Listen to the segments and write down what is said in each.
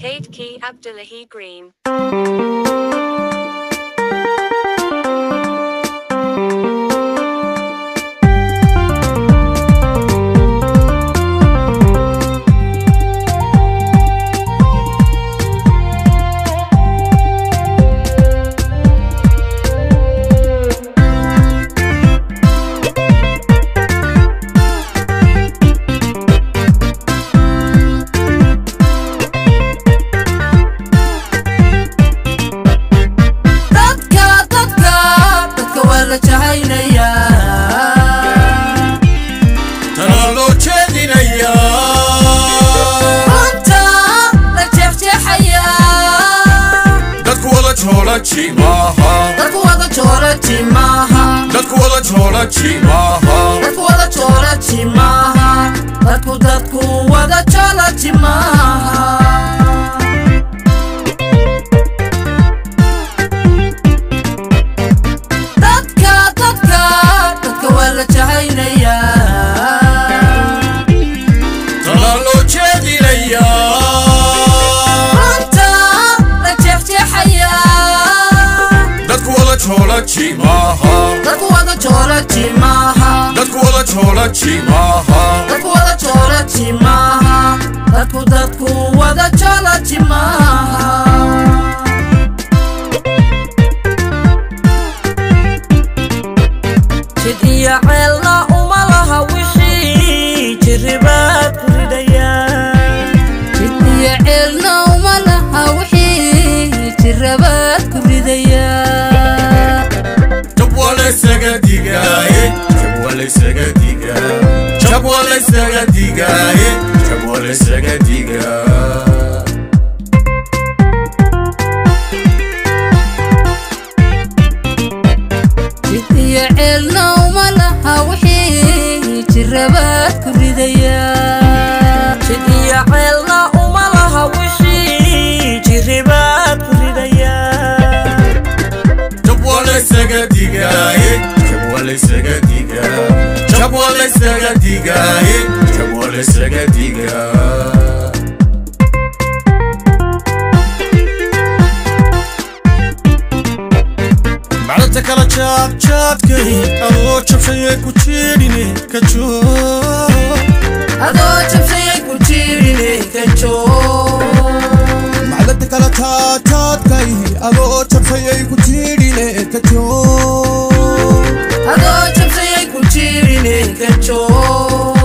Kate Key Abdullahi Green. dadka dadka dadka waa la jahaynayaa tanaa loo jeedinayaa runta la jeexjeexayaa dadku wada joolaji maaha dadku wada jooraji maaha dadku wada joolaji maaha dadku wada jooraji maaha dadku dadku wada joolaji maaha dadka dadka dadka waa la jahaynayaa tanaa loo jeedinayaa runta la jeexjeexayaa dadku wada joolaji maaha dadku wada jooraji maaha dadku wada joolaji maaha dadku wada jooraji maaha dadku dadku wada joolaji maaha jid iyo ceelna uma laha wixii jiribaa ku ridhaya jid iyo ceelna uma laha wixii jirabaad ku ridaya jab waa laysaga digaaye jab waa laysaga digaa jab waa laysaga digaaye jab waa laysaga digaa jid iyo ceelna uma laha wixii jirabaad ku ridaya jid iyo ceelna uma laha wixii jiribaad ku ridaya jab waa laysaga digaaye jab waa laysaga digaa jab waa laysaga digaaye jab waa laysaga digaa macdanta kala jaadjaadkay adoo jabshayee ku jeedhine ka joog adoo jabsayay ku jiirine ka joog macdanta kala taataadkay adoo jabsayay ku jiidhine ka joog adoo jabsayay ku jiirine ka joog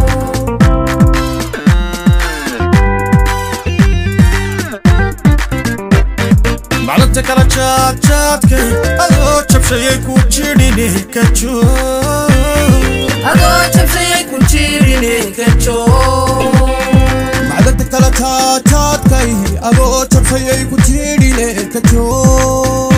macdanta kala jaadjaadkay adoo jabshayee ku jeedhine ka joog adoo jabsayay ku jiirine ka joog macdanta kala taataadkay adoo jabsayay ku jiidhine ka joog